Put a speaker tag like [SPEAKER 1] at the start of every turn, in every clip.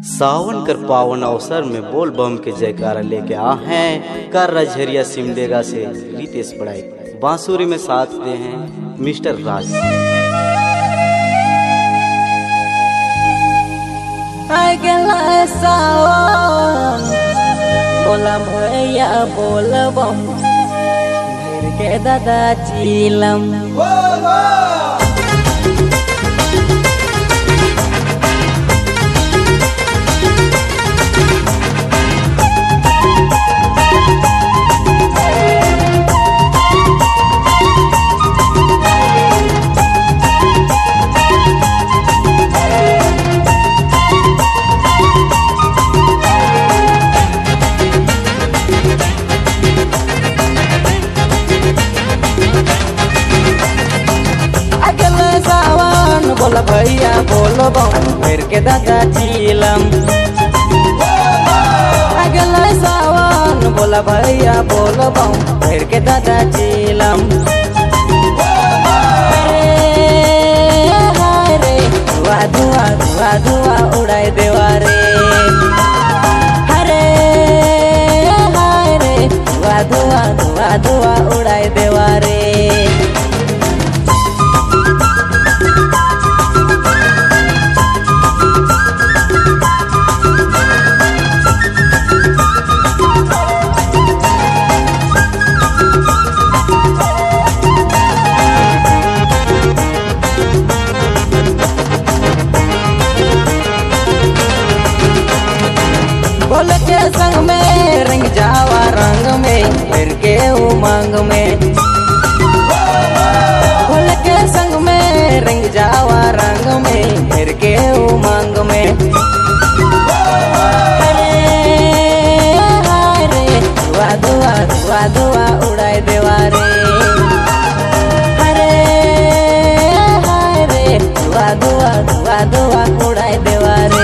[SPEAKER 1] सावन कर पावन अवसर में बोल बम के जयकारा लेके आ हैं कर रजहरिया सिमडेगा से रितेश बड़ाई बांसुरी में साथ दे हैं मिस्टर राज
[SPEAKER 2] I गेला सावन बोला भैया बोल बम भर के दादा चीलम अगला सावन बोल भैया बोल बम भर के दादा चीलम अगला सावन बोल भैया बोल बम भर के दादा चीलम अरे हाय रे धुआ धुआ धुआ धुआ उड़ाई देवा रे अरे हाय रे धुआ धुआ धुआ धुआ उड़ाई देवा रे बोल के संग में रंग जावा रंग में फिर के उमंग में बोल के संग में रंग जावा रंग में फिर के उमंग में अरे हाय रे धुआ धुआ धुआ धुआ उड़ाई देवा रे अरे हाय रे धुआ धुआ धुआ धुआ उड़ाई देवा रे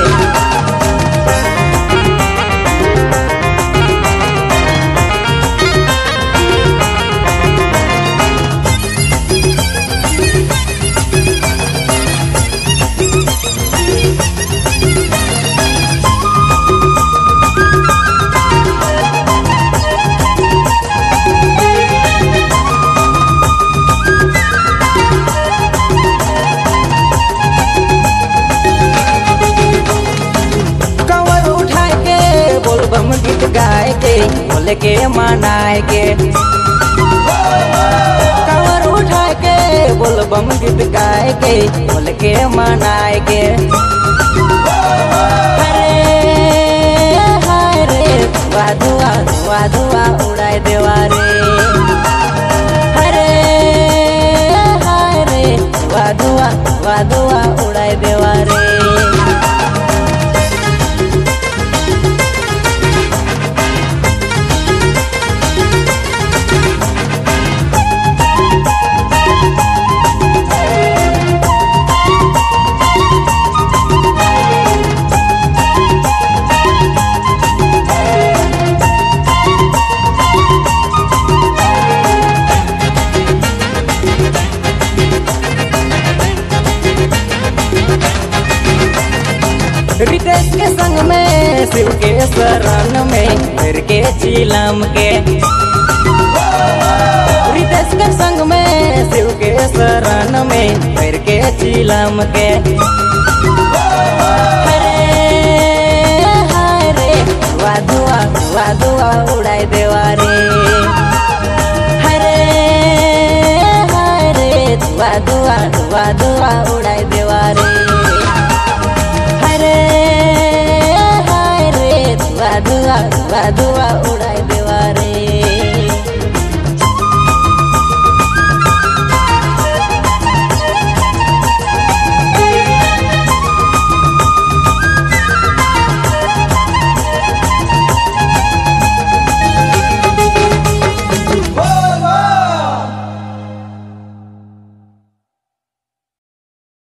[SPEAKER 2] कंवर उठा के बोल बम गीत गाए के बोल के मनाए के कंवर उठा के बोल बम गीत गाए के बोल के मनाए के अरे हाय रे धुआ धुआ धुआ धुआ उड़ाए देवा रे अरे हाय रे धुआ धुआ धुआ धुआ उड़ाए देवा रे रितेश के संग में शिव के शरण में फिर के चीलम के रितेश के संग में शिव के शरण में फिर के चीलम के अरे हाय रे धुआ धुआ धुआ धुआ उड़ाई देवा रे अरे हाय रे धुआ धुआ धुआ धुआ उड़ाई देवा रे अरे हाय रे धुआ धुआ धुआ धुआ उड़ाई